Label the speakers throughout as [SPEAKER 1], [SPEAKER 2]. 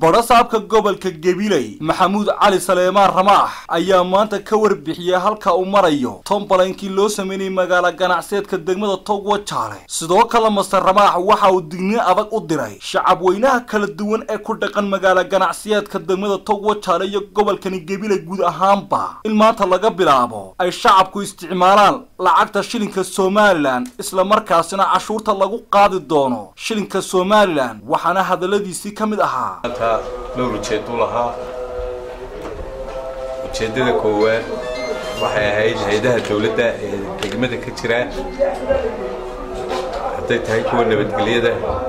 [SPEAKER 1] badhasaabka gobolka gabiley maxamuud cali saleemaan ramaax ayaa maanta ka warbixiyey halka uu marayo tombalankii loo sameynayay magaalo ganacseedka degmada togwa jaale sidoo kale master ramaax waxa uu digniin adag u diray shacab weynaha kala duwan ee ku dhaqan magaalo ganacsiyeedka degmada togwa jaale iyo gobolkani gabiley guud ahaanba in maanta laga bilaabo ay shacabku isticmaalaan lacagta shilinka somalilan isla markaasina cashuurta lagu qaadi doono shilinka somalilan waxaana hadalladiisii ka mid ahaa
[SPEAKER 2] maanta dhowr ujeedu lahaa ujeeddada koowaad waxay ahayd hay-adaha dawladda ee degmada ka jira hadday tahay kuwa nabadgelyada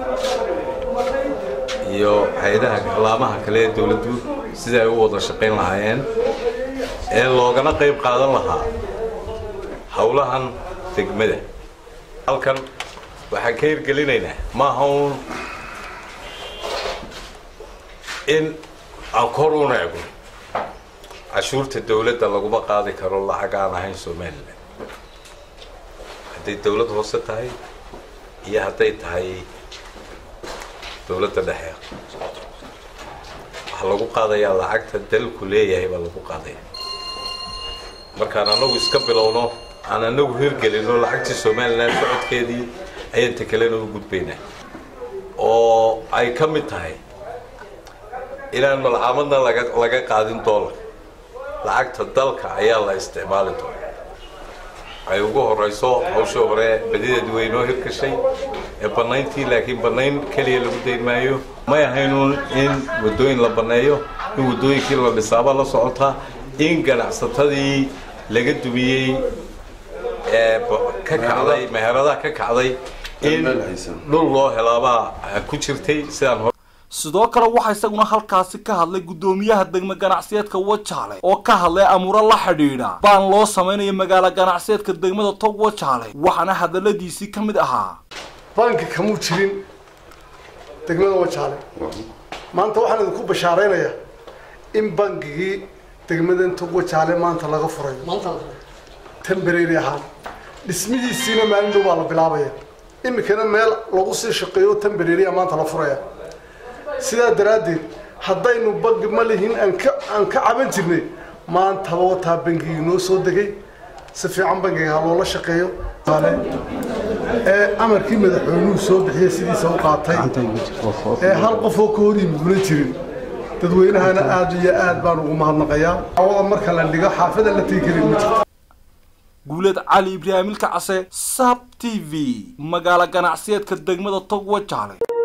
[SPEAKER 2] iyo hay-adaha laamaha kale ee dawladdu sida ay u wada shaqayn lahaayeen ee loogana qayb qaadan lahaa howlahan degmada halkan waxaan ka hirgelinaynaa maaha uun in aan kor u neegno cashuurta dawladda laguma qaadi karo lacag aan ahayn somalilan hadday dawlad hoose tahay iyo hadday tahay dawladda dhexe waxaa lagu qaadayaa lacagta dalku leeyahay baa lagu qaadaya markaan anagu iska bilowno aan anagu hirgelino lacagtii somalilan socodkeedii ayaan ta kalena u gudbaynaa oo ay ka mid tahay inaan malcaamadna laga laga qaadin doolar lacagta dalka ayaa la isticmaali doona ay ugu horeyso hawsha hore badideed weynoo hirgashay ee bannayntii laakiin bannayn keliya lagu dayn maayo may ahaynuun in waddooyin la banneeyo in waddooyinkii la dhisaaba la socotaa in ganacsatadii laga dumiyey ee ka kacday meheradaha ka kacday in dhul loo helaabaa ku jirtay sidaan hore
[SPEAKER 1] sidoo kale waxaa isaguna halkaasi ka hadlay guddoomiyaha degmo ganacsiyeedka wajaale oo ka hadlay amuuro la xidhiidha baan loo samaynayo magaalo ganacsiyeedka degmada tog wajaale waxaana hadalladiisii ka mid ahaa
[SPEAKER 3] banki kamuu jirin degmada wajaale maanta waxaan idinku bashaaraynayaa in bankigii degmadan tog wajaale maanta laga furayo temberary ahaan dhismihiisiina maalin dhow baa la bilaabaya iminkana meel lagu sii shaqeeyo temberarya maanta la furaya sidaa daraaddeed haddaynu bangi ma lihin aan ka aan ka caban jirnay maantaba wataa bangigii noo soo degay si fiican bangiga ha loola shaqeeyo ee amarkii madaxweynuhu soo bixiyey sidiisa u qaatay ee hal qof oo ka hor yimid muna jirin dadweynahana aad iyo aad baan ugu mahadnaqayaa awada marka la dhigo xaafada la tegi karin ma jirto
[SPEAKER 1] guuleed cali ibraahimilka case sab t v magaalo ganacsiyeedka degmada tog wajaale